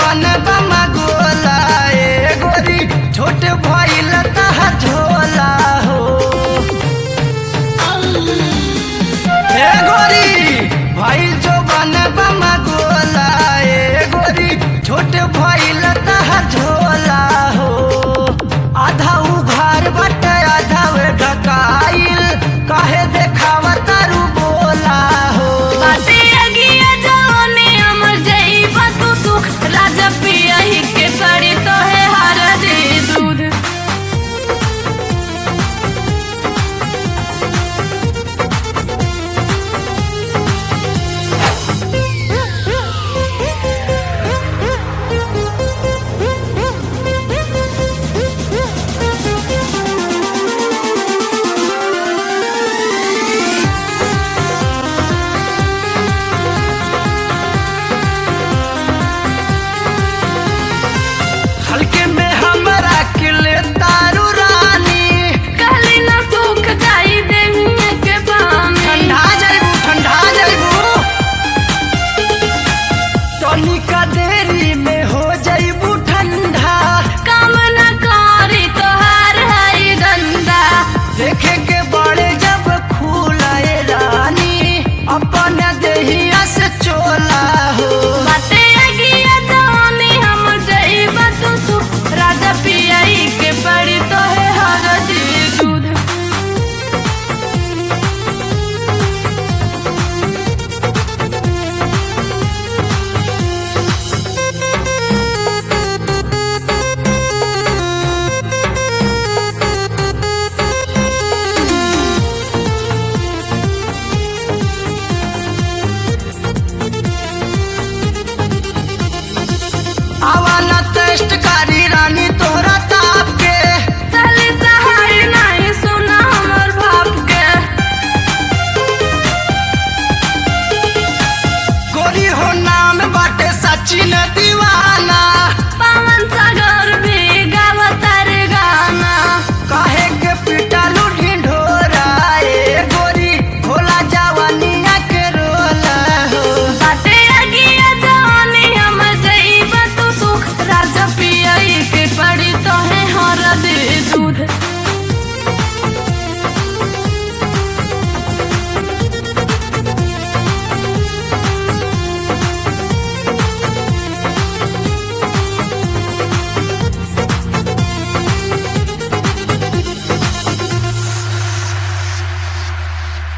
बन बमा गोला ए गोरी छोट भइल तहर झोला हो ए गोरी भइल जो बन बमा गोला ए गोरी छोट भइल तहर झोला हो आधा उघार बट आधा वे ढकाइल काहे देखावा तारू बोला हो बाटे अगिया जवानी अमर जइबा तू सुख राजा पिया ही के पड़ी तो है हर दे दूध हल्के में हमरा किले तारू रानी कहली ना सुख जाई देहिए के बानी ठंडा जाइबू ठंडा जाइबू तनिका देरी में हो जाइबू ठंडा काम न करी तोहार हई धंधा देखे के बड़े जब खुलाए रानी अपन देहिया से चोला हो बाटे अगिया जवानी हम जइबा तू सुख राजा पिया ही के पड़ी तो है हर दे दूध आवा